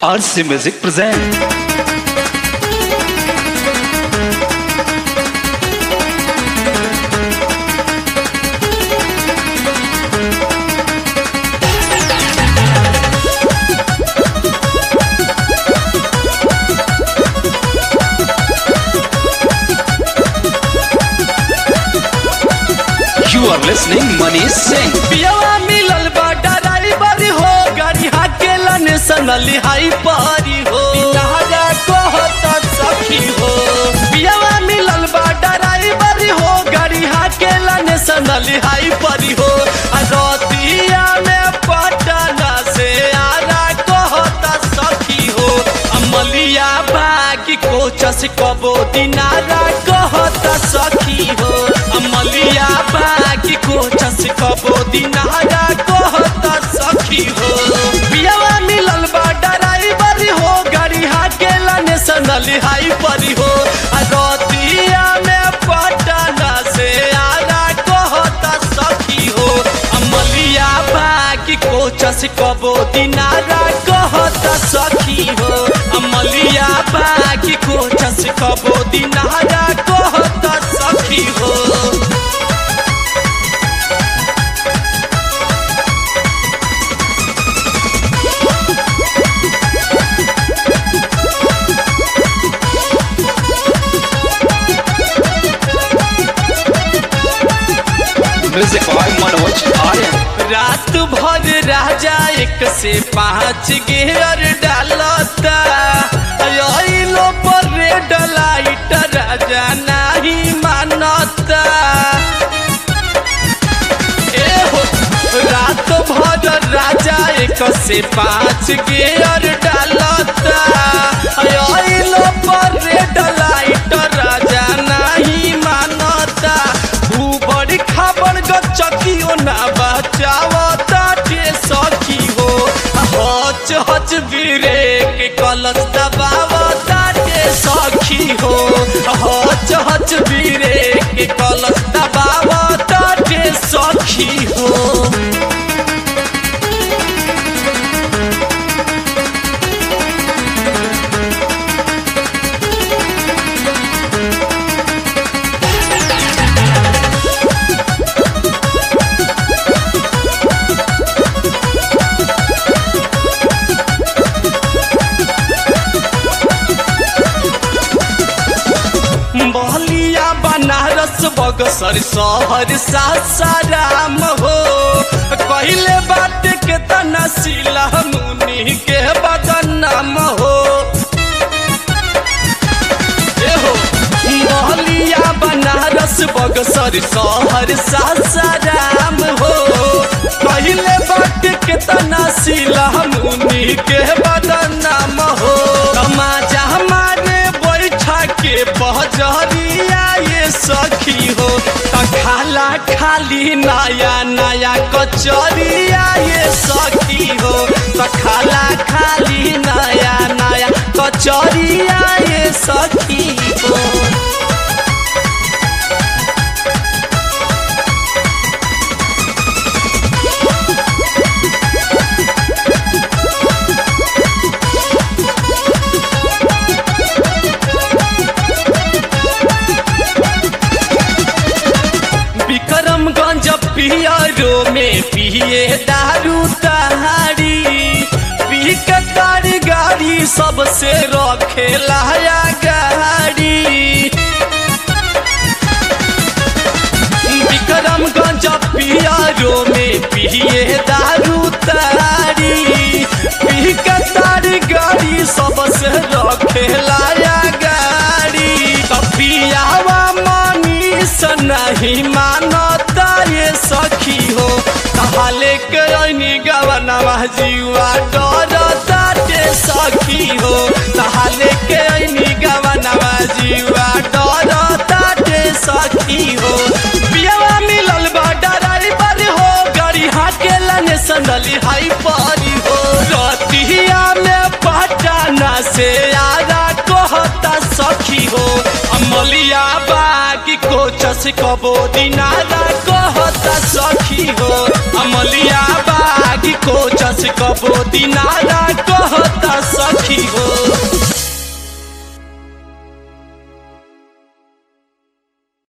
RC Music present. You are listening Manish Singh. पियवा मिलल बा ड्राइवर हो गाड़ी हाकेला नेशनल हाई पारी हो बिहारा कहत सखी हो पियवा मिलल बा ड्राइवर हो गाड़ी हाकेला नेशनल हाई पारी हो आ रतिया में पटना से आरा कहत सखी हो अमलिया बागी कोचस कबो दिनारा कहत सखी हो अमलिया बागी कोचस कबो दिनारा कहत सखी हो पियवा मिलल बा ड्राइवर हो गाड़ी हाकेला नेशनल हाई परी हो आ रतिया में पटना से आरा कहत सखी हो अमलिया बागी कोचस कबो दिनारा कहत सखी हो अमलिया बागी कोचस कबो दिनारा कहत सखी हो Music by Manoj Aryan. रात भर राजा एक से पाँच गेयर डालता अइलो पर रेड लाइट राजा नहीं मानता ए हो रात भर राजा एक से पाँच गेयर डालता अइलो पर रेड लाइट राजा नहीं मानता ऊबड़ खाबड़ गचकियो ना बचावता के सखी हो हच हच ब्रेक कलच दबावता के सखी हो हच हच ब्रेक कलच दबावता के सखी हो बहलिया बनारस बगसर शहर सासाराम हो कहले बात के तना सिला मुनि के बदनाम हो ए हो बहलिया बनारस बगसर शहर सासाराम हो कहले बात के तना सिला मुनि के बदनाम हो तमाजा हमारे बैठा के बहजरिया ये सखी हो त खाला खाली नया नया कचरिया ये सखी हो त खाला खाली नया नया कचरिया ये सखी हो विक्रमगंज पियरो में पिए दारू तहारी पी के तारी गाड़ी सबसे रखे लाया गाड़ी विक्रमगंज पियरो में पिए दारू तहारी पी के तारी गाड़ी सबसे रखे लाया गाड़ी कपियावा मनीष नहीं मानता ये सखी हो कहले के ऐनी गवनवा जीवा डरता के सखी हो कहले के ऐनी गवनवा जीवा डरता के सखी हो पियावा मिलल बा ड्राइवर हो गाड़ी हाकेला नेशनल हाई पारी हो रतिया में पटना से आरा कहता सखी हो अमलिया बागी कोचस कबो दिनारा कहता सखी हो अमलिया बागी कोचस कबो दिनारा कहता सखी सखी हो